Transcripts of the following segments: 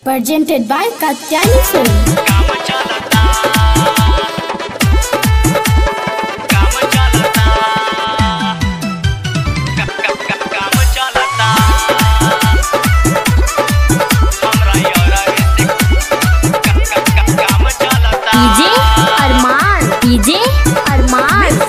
presented by Katyani Film. काम चलता काम चलता क- क- क- काम चलता हमरा यारा ऐसे क- क- क- काम चलता डीजे अरमान डीजे अरमान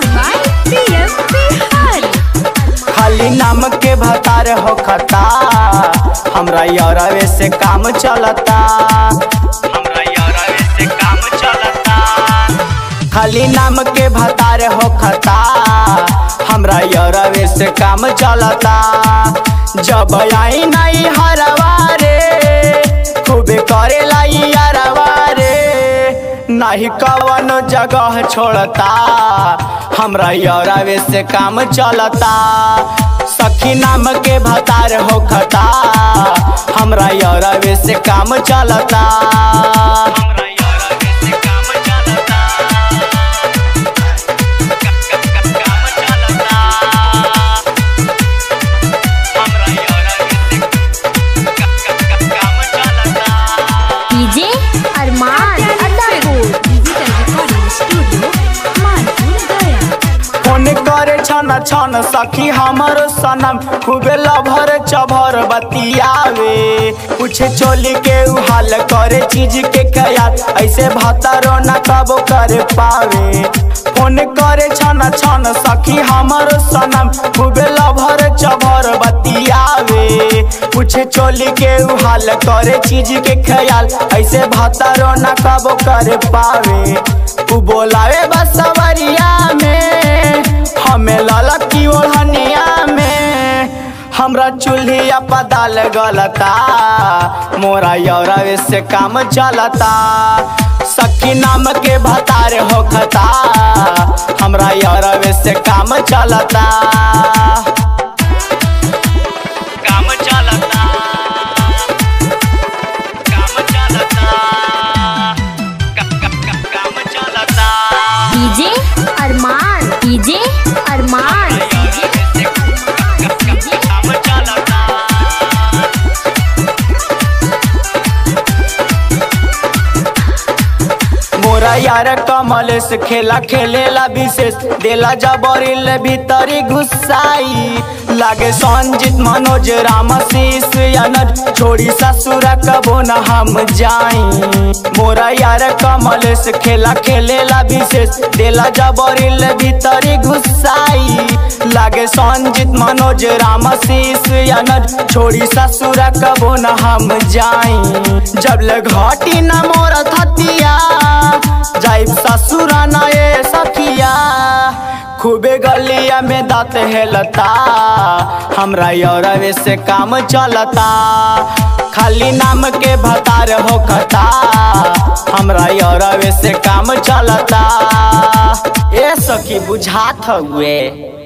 खाली नाम के भतार हो खता हमरा यारवे से काम चलता हमरा यारा ऐसे काम चलता खाली नाम के भतार हो खता हमरा यारवे से काम चलता जब आई नहीं हरवा रे खूबे करेला ई यारवा रे नहीं कवन जगह छोड़ता हमरा यारवे से काम चलता सखी नाम के भतार हो खता हमरा यारवे से काम चलता हमरा यारा ऐसे काम चलता क- क- क- काम चलता हमरा यारा ऐसे क- क- क- काम चलता DJ Arman Addapur digital recording studio Manpur Gaya phone करे छन छन सखी हमर सनम खूबे लभर चभर बतियावे पूछे चोली के उ हाल करे चीज के कयाल ऐसे भतारो न कबो कर पावे फोन करे छन छन सखी हमर सनम खूबे लभर चभर बतियावे पूछे चोली के उ हाल करे चीज के ख्याल ऐसे भतारो न कबो कर पावे उ बोलावे बसवरिया में हमें ललकी ओढ़निया में हमरा चूल्हिया पदाल गलता मोरा यौरवे से काम चलता सखी नाम के भतार होखता हमरा यौरवे से काम चलता काम चलता काम चलता क- क- क- काम चलता डीजे अरमान डीजे अरमान यारा ऐसे क- क- क- काम चलता मोरा यार कमल से खेला खेलेला विशेष देला जबरिल भीतरी घुसाई लागे संजीत मनोज राम शीश अनज छोड़ी ससुरा कबो न हम जाई मोरा यार कमल से खेला खेलेला विशेष देला जबरिल भीतरी घुसाई लागे संजीत मनोज राम शीश अनज छोड़ी ससुरा कबो न हम जाई जब ले घाटी न मोर थतिया जाइब ससुरा न ये सखिया खूबे गलिया में दांत हेलता हमरा यौरवे से काम चलता खाली नाम के भतार होखता हमरा यौरवे से काम चलता ए सखी बुझात हुए